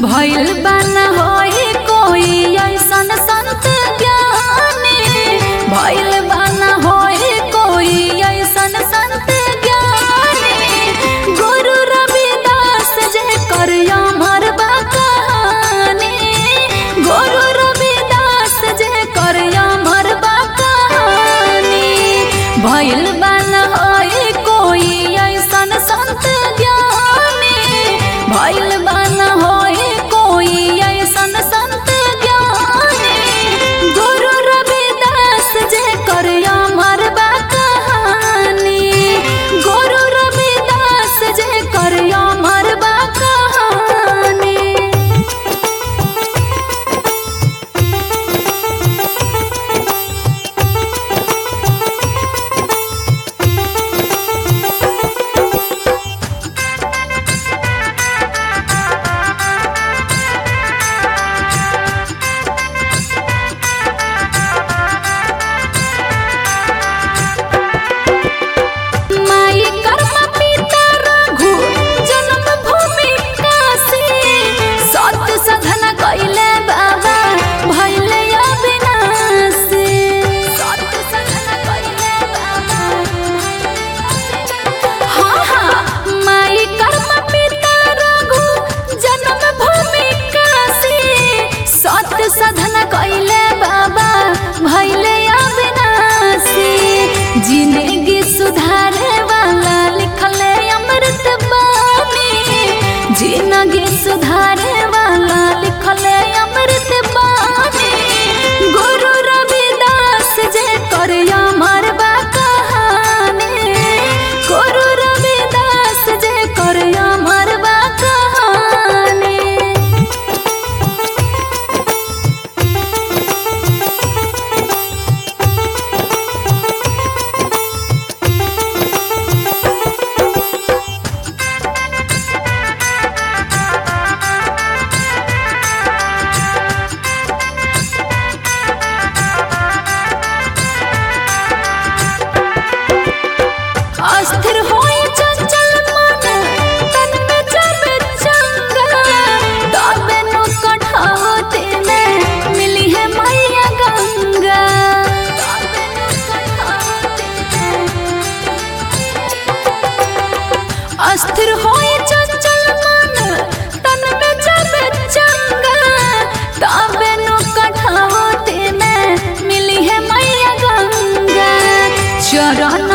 भइल बन होई कोई ऐसन संत ज्ञानी भइल बन होई कोई ऐसन संत ज्ञानी गुरु रविदास जे कर अमर बा कहानी गुरु रविदास जे कर अमर बा कहानी भइल बन होई कोई ऐसन संत ज्ञानी भइल बन होई कोई ऐसन संत ज्ञानी गुरु रविदास जे कर अमर बा कहानी गुरु रविदास जे कर अमर बा कहानी माई कर्म पिता रघु जन्म भूमि काशी सत सधन कैले बाबा भैले अविनाशी सत सधन कैले बाबा हाँ हाँ माई कर्म पिता रघु जन्म भूमि काशी सत सधन कैले बाबा भैले अविनाशी जिंदगी सुधारे वाला लिखले अमृत बानी जिंदगी सुधारे वाला लिखले अमृत बानी गुरु रविदास जे कर अमर बा कहानी गुरु रविदास जे कर अमर बा कहानी अस्थिर होए चंचल मन तन में जाबे चंगा तबे नु कठावते में मिली है मैया गंगा तबे नु कठावते में अस्थिर होए चंचल मन तन में जाबे चंगा तबे नु कठावते में मिली है मैया गंगा चरण